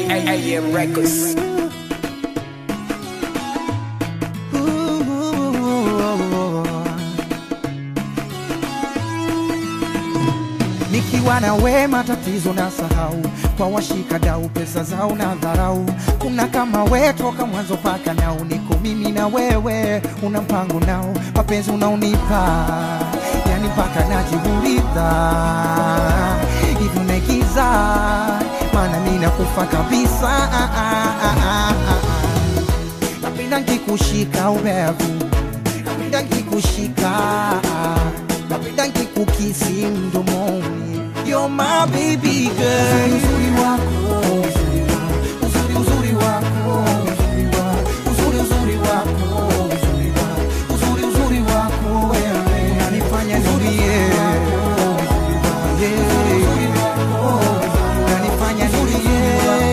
AM Records. Nikiwa na we matatizo na sahau, kwa washika dau pesa zao na dharau. Kuna kama we toka mwanzo paka nao, niko mimi na wewe, una mpango nao, mapenzi unaonipa yani mpaka najiuliza hivi unaigiza, maana mimi nakufa kabisa. Ah, ah, ah, ah, ah. Napenda nkikushika ubevu, napenda nkikushika, napenda nkikukisi mdomoni. You're my baby girl. Uzuri wako, uzuri wako, uzuri uzuri wako, uzuri wako, uzuri uzuri wako, uzuri wako, uzuri uzuri wako wewe unanifanya nilie. Yeah. Unanifanya nilie.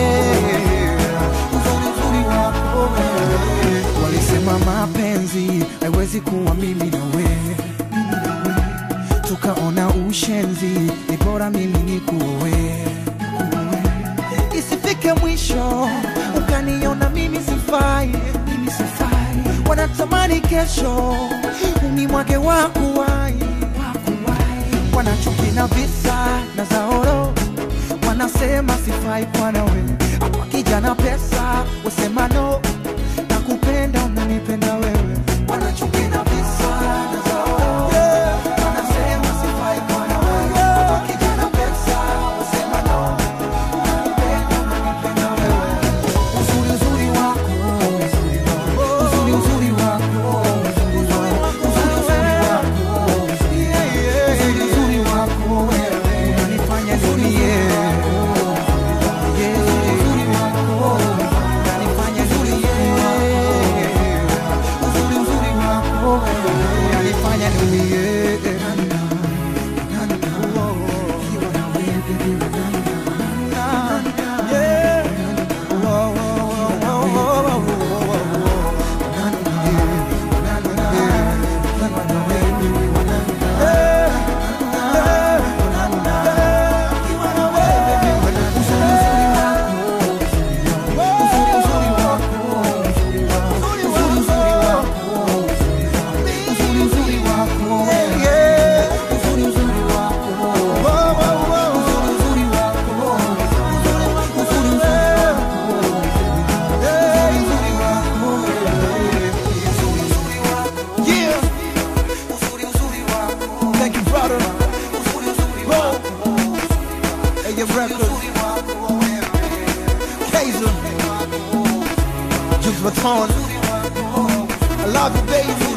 Uzuri uzuri wako wewe. Walisema mapenzi haiwezi kuwa mimi na wewe tukaona ushenzi, ni bora mimi nikuoe, isifike mwisho ukaniona mimi sifai, mimi sifai. Wanatamani kesho unimwage wakuwai, wanachuki na visa na zaoro, wanasema sifai kwa nawe, hapa kijana pesa wasema no, nakupenda unanipenda wewe, wanachuki na visa na zaoro wanasema sifai kwa nawe, hapa kijana pesa wasema no, nakupenda unanipenda wewe, uzuri uzuri wako, uzuri wako, uzuri uzuri wako, uzuri wako, uzuri uzuri wako, uzuri uzuri wako wewe unanifanya nilie. Yeah. Uzuri wako unanifanya nilie. Uzuri uzuri wako wewe unanifanya nilie. Ukiwa na wewe baby, yeah. Oh, oh, oh, oh, oh, oh, oh, oh. Yeah. Thank you, brother. Whoa. AM Records. Kaiser. Juice Baton. I love you, baby.